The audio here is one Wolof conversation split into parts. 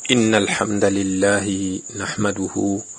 إن الحمد لله نحمده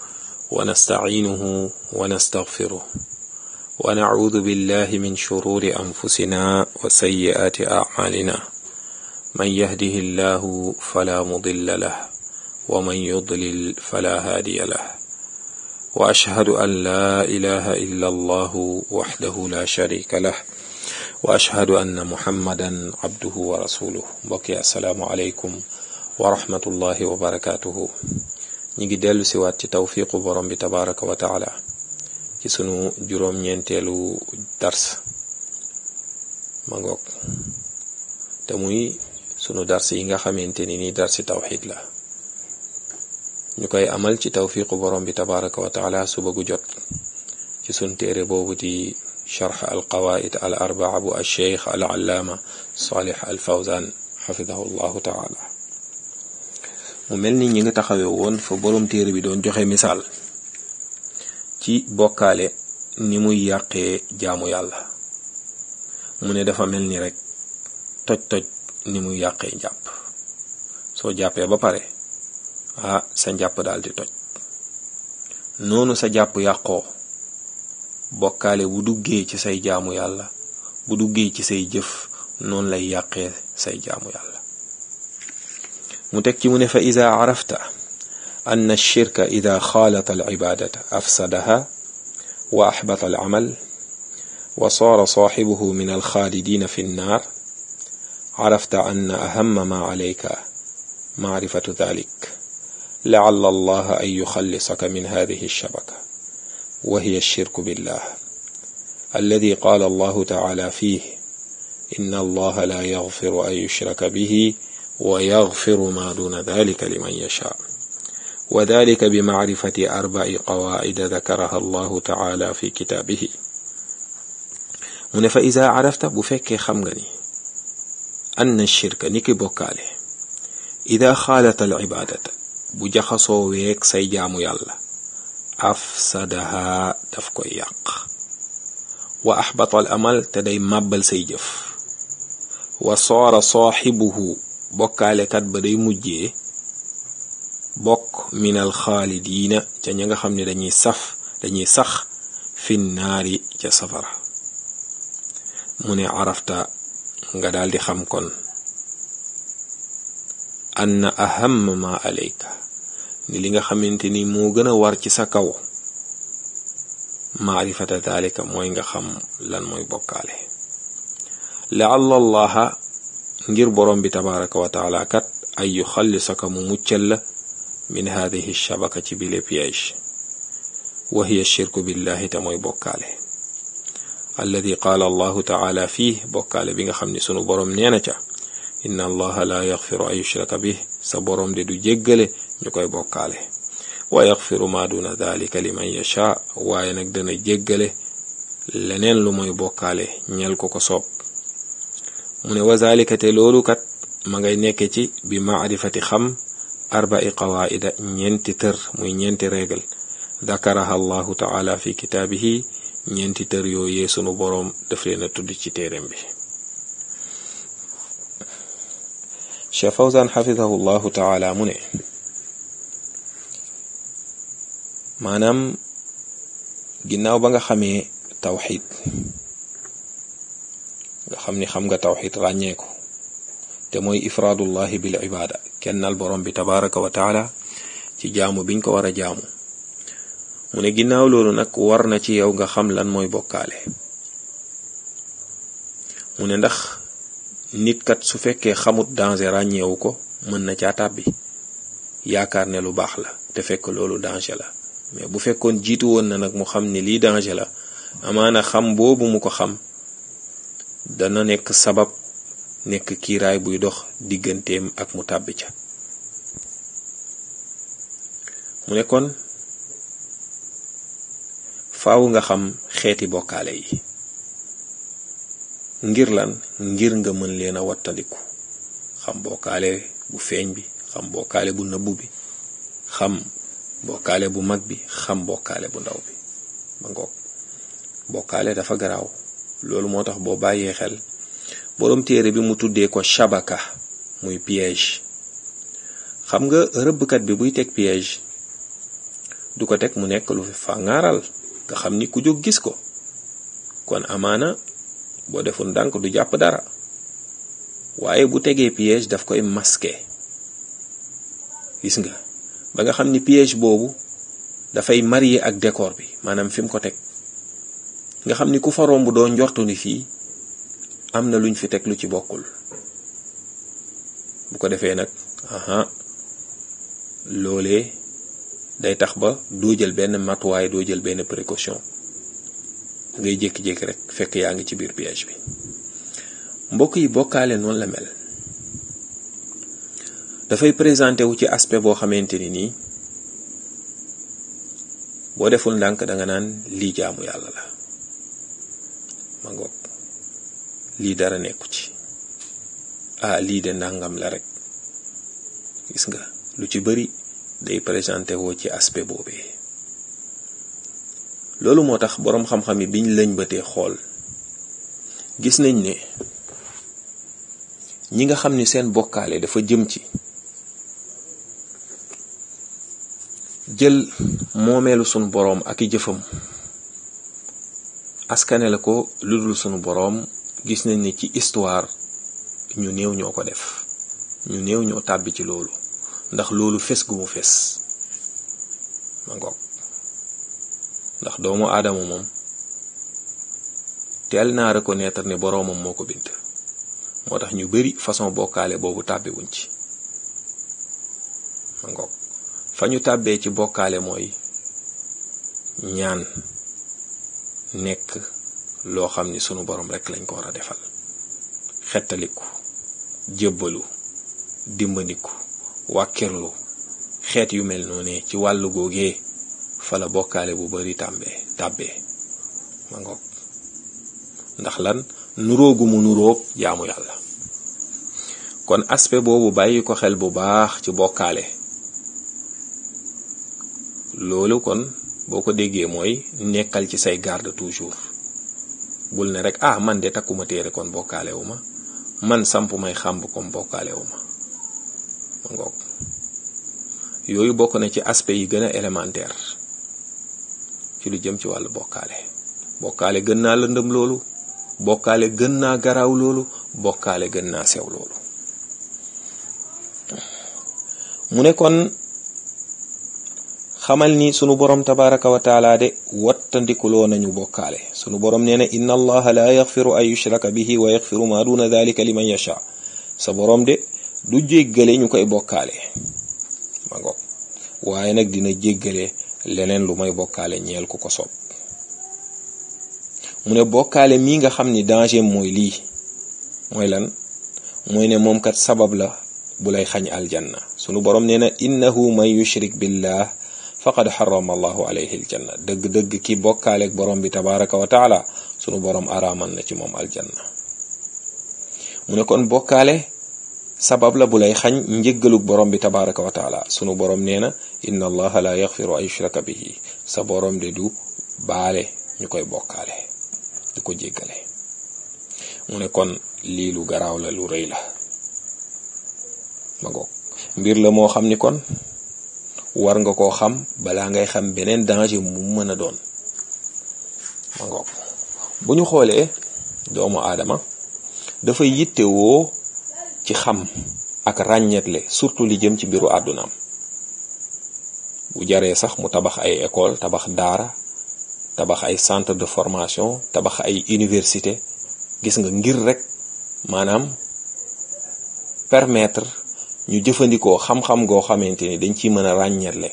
ونستعينه ونستغفره ونعوذ بالله من شرور أنفسنا وسيئات أعمالنا من يهده الله فلا مضل له ومن يضلل فلا هادي له وأشهد أن لا إله إلا الله وحده لا شريك له وأشهد أن محمدا عبده ورسوله بقي السلام عليكم wa rahmatullahi wa barakaatuhu ñi ngi dellu si waat ci tawfiqu borom bi tabaraka wa taala ci sunu juróom-ñeenteelu dars ma ngoog te muy sunu dars yi nga xamante ni ni darsi tawxid la ñu koy amal ci tawfiqu borom bi tabaraka wa taala suba gu jot ci sunu téere boobu di charx al qawaid al arbaa bu al cheikh al allaama salih al fawzan xafidahu llahu taala mu mel ni ñi nga taxawee woon fa boroom téere bi doon joxe misaal ci bokkaale ni muy yàqee jaamu yàlla mu ne dafa mel ni rek toj-toj ni muy yàqee njàpp soo jàppee ba pare ah sa njàpp daal di toj noonu sa jàpp yàqoo bokkaale bu duggee ci say jaamu yàlla bu duggee ci say jëf noonu lay yàqee say jaamu yàlla mu teg ci mu ne fa ida carafta an alshirka ida xaalata alcibaadata afsadaha wa axbata alcamal wa saara saaxibuhu min alxaalidina fi nnaar carafta an ahama ma calayka macrifatu dalik lacala allaha an yuxallisaka min hadihi alshabaka wa hiya alshirku billah alladi qaala allahu tacaala fiih inna allaha la yaxfiru an yushraka bihi ويغفر ما دون ذلك لمن يشاء وذلك بمعرفة أربع قواعد ذكرها الله تعالى في كتابه من فإذا عرفت بفك خمغني أن الشرك نكي بوكاله إذا خالت العبادة بجخصو ويك سيجام يلا أفسدها دفكو يق وأحبط الأمل تدي مبل سيجف وصار صاحبه bokkaalekat ba day mujjee bokk minal xaalidiina ca ña nga xam ne dañuy saf dañuy sax fin naari ca safara mu ne arafta nga daldi xam kon anna aham ma alayka ni li nga xamante ni moo gën a war ci sa kaw maarifata dalika mooy nga xam lan mooy bokkaale laalla allaha ngir borom bi tabaraka wa taala kat ay yu xallisaka mu muccal la min hadihi shabaka ci bile piège wa hiya shirku billahi te mooy bokkaale alladi qaala allahu taala fii bokkaale bi nga xam ne sunu borom nee na ca inna allaha la yaxfiru an yushraka bih sa borom de du jéggale ñu koy bokkaale wa yaxfiru ma duna dalika liman yasha waaye nag dana jéggale leneen lu mooy bokkaale ñel ko ko soob mu ne wazalika te loolu kat ma ngay nekke ci bi maarifati xam arbai qawaida ñeenti tër muy ñeenti régal dakaraha allahu taala fi kitaabihi ñeenti tër yooyee sunu boroom daf leen a tudd ci téeréem bi Cheikh Fawzan xafidahu llahu taala mu ne maanaam ginnaaw ba nga xamee tawxid nga xam ni xam nga tawxid ràññee ko te mooy ifraadullahi bil ibaada kennal borom bi tabaraka wa taala ci jaamu biñ ko war a jaamu mu ne ginnaaw loolu nag war na ci yow nga xam lan mooy bokkaale mu ne ndax nit kat su fekkee xamut danger ràññeewu ko mën na caa tàbbi yaakaar ne lu baax la te fekk loolu danger la mais bu fekkoon jiitu woon na nag mu xam ni lii danger la amaana xam boobu mu ko xam dana nekk sabab nekk kiiraay buy dox digganteem ak mu tàbbi ca mu ne kon faaw nga xam xeeti bokkaale yi ngir lan ngir nga mën leen a wattandiku xam bokkaale bu feeñ bi xam bokkaale bu nëbbu bi xam bokkaale bu mag bi xam bokkaale bu ndaw bi ba ngoog bokkaale dafa garaaw loolu moo tax boo bàyyee xel boroom téere bi mu tuddee ko shabaka muy piège xam nga rëbbkat bi buy teg piège du ko teg mu nekk lu fi fàngaaral nga xam ni ku jóg gis ko kon amaana boo deful ndànk du jàpp dara waaye bu tegee piège daf koy masquer gis nga ba nga xam ni piège boobu dafay marier ak décor bi maanaam fi mu ko teg nga xam ni ku fa romb doo njortu ni fii am na luñ fi teg lu ci bokkul bu ko defee nag aha loolee day tax ba doo jël benn matuwaay doo jël benn précaution ngay jékki-jékki rek fekk yaa ngi ci biir piège bi mbokk yi bokkaale noonu la mel dafay présenté wu ci aspect boo xamante ni nii boo deful ndànk danga naan lii jaamu yàlla la ma ngoog lii dara nekku ci ah lii de ndàngam la rek gis nga lu ci bari day présenté woo ci aspect boobee loolu moo tax boroom xam-xam yi biñ lëñ bëtee xool gis nañ ne ñi nga xam ni seen bokkaale dafa jëm ci jël moomeelu sunu boroom ak i jëfam askane la ko lu dul sunu boroom gis nañ ni ci histoire ñu néew ñoo ko def ñu néew ñoo tàbbi ci loolu ndax loolu fes gu mu fes ma ngoog ndax doomu aadama moom teel naa reconnaître ne boroomam moo ko bind moo tax ñu bari façon bokkaale boobu tàbbi wuñ ci ma ngoog fa ñu tàbbee ci bokkaale mooy ñaan nekk loo xam ni sunu borom rekk lañ ko war a defal xettaliku jébbalu dimbandiku wàkkirlu xeet yu mel noonu ci wàllu googee fa la bokkaale bu bari tàmbee tàbbee ma ngoog ndax lan nuróogu mu nuróog jaamu yàlla kon aspect boobu bàyyi ko xel bu baax ci bokkaale loolu kon boo ko déggee mooy nekkal ci say garde toujours bul ne rek ah man de takkuma téere kon bokkaale wu ma man samp may xàmb comme bokkaale wu ma ma ngoog yooyu bokk na ci aspect yi gën a élémentaire ci lu jëm ci wàllu bokkaale bokkaale gën naa lëndëm loolu bokkaale gën naa garaaw loolu bokkaale gën naa sew loolu mu ne kon xamal ni sunu borom tabaraka wa taala de wattandikuloo nañu bokkaale sunu borom nee na inna allaha la yaxfiru an yushraka bihi wa yaxfiru ma duna dalika liman yasha sa borom de du jéggale ñu koy bokkaale ma ngoog waaye nag dina jéggale leneen lu may bokkaale ñeel ku ko soob mu ne bokkaale mii nga xam ni danger mooy lii mooy lan mooy ne moom kat sabab la bu lay xañ aljanna sunu borom nee na innahu man yushrik billah faqad xarama allahu alayhi aljanna dëgg-dëgg ki bokkaaleeg borom bi tabaraka wa taala sunu borom araamal na ci moom aljanna mu ne kon bokkaale sabab la bu lay xañ njëggalug borom bi tabaraka wa taala sunu borom nee na inna allaha la yaxfiru an yushraka bihi sa borom de du baale ñu koy bokkaale du ko jéggale mu ne kon lii lu garaaw la lu rëy la ma ngoog mbir la moo xam ni kon war nga koo xam balaa ngay xam beneen danger mu mën a doon ma ngoog bu ñu xoolee doomu aadama dafay yittewoo ci xam ak ràññeetle surtout li jëm ci mbiru àddunaam bu jaree sax mu tabax ay école tabax daara tabax ay centre de formation tabax ay université gis nga ngir rek maanaam permettre ñu jëfandikoo xam-xam goo xamante ni dañ ciy mën a ràññeetle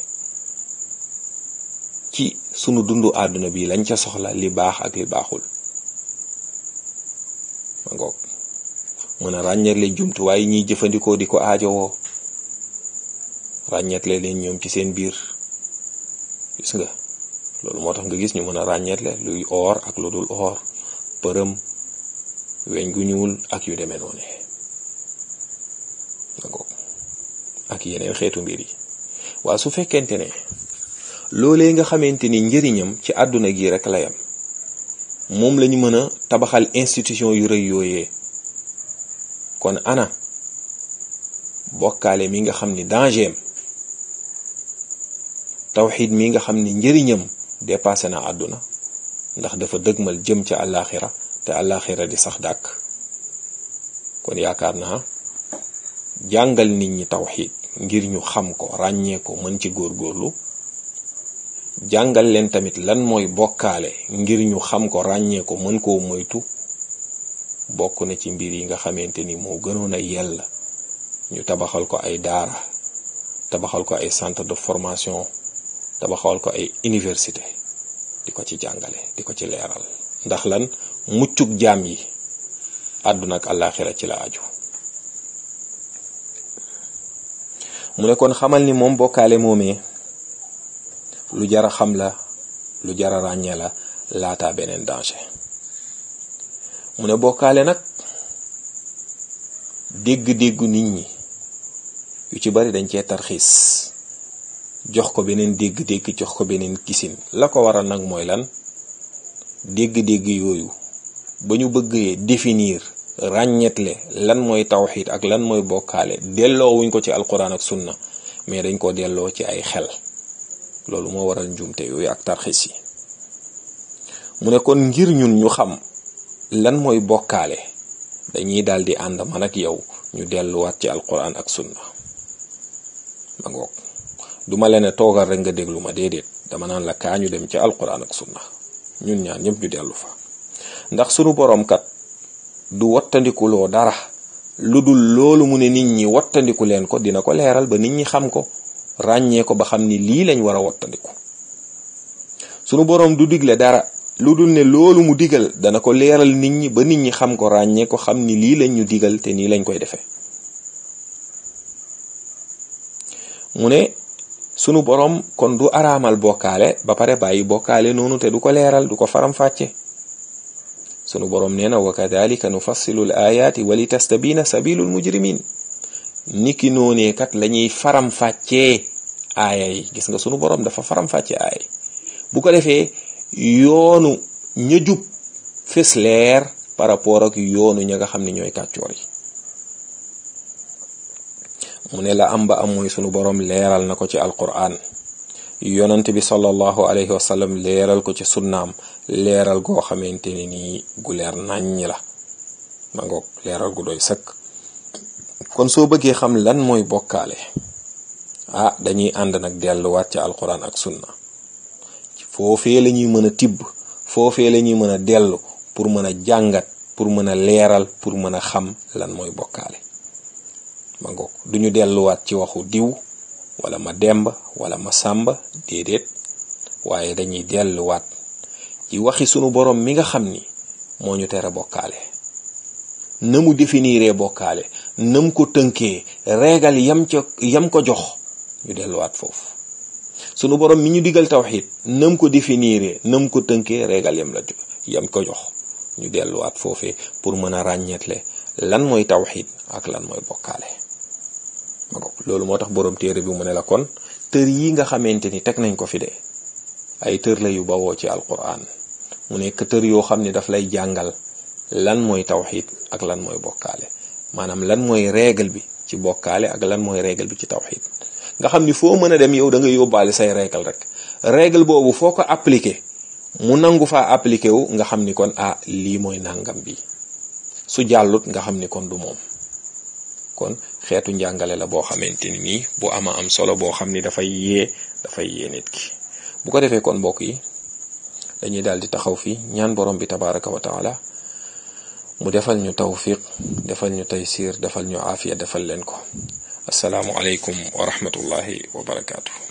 ci sunu dundu àdduna bi lañ ca soxla li baax ak li baaxul ma ngoog mën a ràññeetle jumtuwaay ñiy jëfandikoo di ko aajowoo ràññeetle leen ñoom ci seen biir gis nga loolu moo tax nga gis ñu mën a ràññeetle luy or ak lu dul or përëm weñ gu ñuul ak yu demee noonu ak yeneen xeetu mbir yi waa su fekkente ne loolee nga xamante ni njëriñam ci àdduna gi rek la yam moom lañu mën a tabaxal institution yu rëy yooyee kon ana bokkaale mi nga xam ni dangeem tawxid mi nga xam ni njëriñam dépassé na àdduna ndax dafa dëgmal jëm ca àllaaxira te àllaaxira di sax dàkk kon yaakaar naa jàngal nit ñi tawxid ngir ñu xam ko ràññee ko mën ci góorgóorlu jàngal leen tamit lan mooy bokkaale ngir ñu xam ko ràññee ko mën koo moytu bokk na ci mbir yi nga xamante ni moo gënoon a yell ñu tabaxal ko ay daara tabaxal ko ay centre de formation tabaxal ko ay université di ko ci jàngale di ko ci leeral ndax lan muccug jaam yi àdduna ak àllaaxira ci la aju mu ne kon xamal ni moom bokkaale moomee lu jara xam la lu jara ràññee la laata beneen danger mu ne bokkaale nag dégg-déggu nit ñi yu ci bari dañ cee tarxiis jox ko beneen dégg-dégg jox ko beneen gisin la ko waral nag mooy lan dégg-dégg yooyu ba ñu bëggee définir ràññetle lan mooy tawxiid ak lan mooy bokkaale delloo wuñ ko ci alquran ak sunna mais dañ ko delloo ci ay xel loolu moo waral njuumte yooyu ak tarxiis yi mu ne kon ngir ñun ñu xam lan mooy bokkaale dañuy daal di ànd man ak yow ñu delluwaat ci alquran ak sunna ma ngoog duma leen ne toogal rek nga déglu ma déedéet dama naan la kaa ñu dem ci alquran ak sunna ñun ñaan ñëpp ñu dellu fa ndax sunu boroom kat du wattandikuloo dara lu dul loolu mu ne nit ñi wattandiku leen ko dina ko leeral ba nit ñi xam ko ràññee ko ba xam ni lii lañ war a wattandiku sunu boroom du digle dara lu dul ne loolu mu digal dana ko leeral nit ñi ba nit ñi xam ko ràññee ko xam ni lii lañ ñu digal te nii lañ koy defee mu ne sunu boroom kon du araamal bokkaale ba pare bàyyi bokkaale noonu te du ko leeral du ko faram-fàcce sunu boroom nee na wa kadalika nufassilu l ayaati wa li tastabina sabilul mujrimin niki noonee kat lañuy faram-fàccee aaya yi gis nga sunu boroom dafa faram-fàcce aaya yi bu ko defee yoonu ña jub fes leer par rapport ak yoonu ña nga xam ne ñooy kàccoor yi mu ne la am ba am mooy sunu boroom leeral na ko ci alquran yonent bi sallallahu alayhi wa sallam leeral ko ci sunnaam leeral goo xamante ne nii gu leer naññ la ma ngoog leeral gu doy sëkk kon soo bëggee xam lan mooy bokkaale ah dañuy ànd nag delluwaat ci alquran ak sunna foofee la ñuy mën a tibb foofee la ñuy mën a dellu pour mën a jàngat pour mën a leeral pour mën a xam lan mooy bokkaale ma ngoog duñu delluwaat ci waxu diw wala ma demba wala ma sàmba déedéet waaye dañuy delluwaat ci waxi sunu borom mi nga xam ni moo ñu tere bokkaale na mu définiree bokkaale nam ko tënkee reegal yam ca yam ko jox ñu delluwaat foofu sunu borom mi ñu digal tawxid nam ko définiree nam ko tënkee reegal yam la yam ko jox ñu delluwaat foofee pour mën a ràññeetle lan mooy tawxid ak lan mooy bokkaale loolu moo tax borom téere bi mu ne la kon tër yi nga xamante ni teg nañ ko fi de ay tër la yu bawoo ci alquran mu nekk tër yoo xam ne daf lay jàngal lan mooy tawxid ak lan mooy bokkaale maanaam lan mooy règle bi ci bokkaale ak lan mooy règle bi ci tawxid nga xam ni foo mën a dem yow da nga yóbbaale say règle rek règle boobu foo ko appliqué mu nangu faa appliqué wu nga xam ni kon ah lii mooy nangam bi su jàllut nga xam ni kon du moom kon xeetu njàngale la boo xamante ni nii bu ama am solo boo xam ni dafay yee dafay yee nit ki bu ko defee kon mbokk yi dañuy daal di taxaw fii ñaan borom bi tabaraka wa taala mu defal ñu tawfiq defal ñu taysir defal ñu aafiya defal leen ko asalaamu aleykum wa rahmatullahi wa barakaatu.